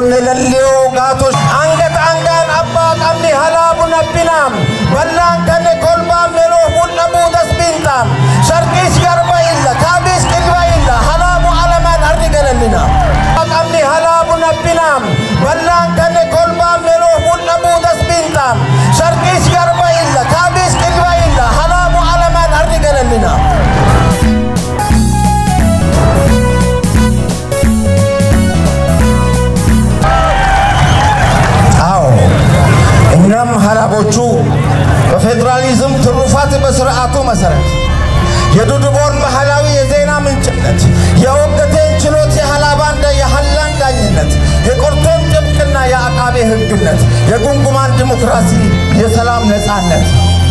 ኑሩን ለልዮ ጋቶች አንገት አንጋን አባ ቀምኒ ሀላቡን አቢናም በላን ከነ ኮልባ ሜሎ ሁለቡ ደስቢንጣም ሸርቂስ ገርባ ኢለ ካቢስ ቅልባ ኢለ ሀላቡ አለማን አሪ ገለልና ቀምኒ ሀላቡን አቢናም በላን ከነ ኮልባ ሜሎ ሁለቡ ደስቢንጣም ሸርቂስ ገርባ ኢለ ካቢስ ቅልባ ኢለ ሀላቡ አለማን አሪ ገለልና አዎ እኛም ሀላቦቹ በፌዴራሊዝም ትሩፋት በስርዓቱ መሰረት የዱድቦን ባህላዊ የዜና ምንጭነት፣ የወገቴን ችሎት የሀላባን የሀላን ዳኝነት፣ የቆርቶን ጥብቅና የአቃቤ ሕግነት፣ የጉንጉማን ዲሞክራሲ የሰላም ነፃነት፣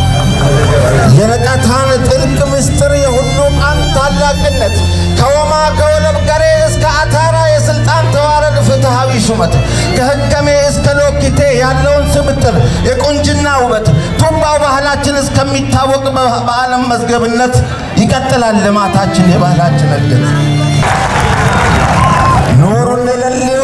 የነቀታን ጥልቅ ምስጢር የሁሉ ቃን ታላቅነት ከወማ ከወለብ ገሬ እስከ አታራ የስልጣን ተዋረድ ፍትሃዊ ሹመት ከህከሜ እስከ ሎኪቴ ያለውን ስብጥር የቁንጅና ውበት ቱባው ባህላችን እስከሚታወቅ በዓለም መዝገብነት ይቀጥላል ልማታችን የባህላችን እድገት ኑሩን ለልዮ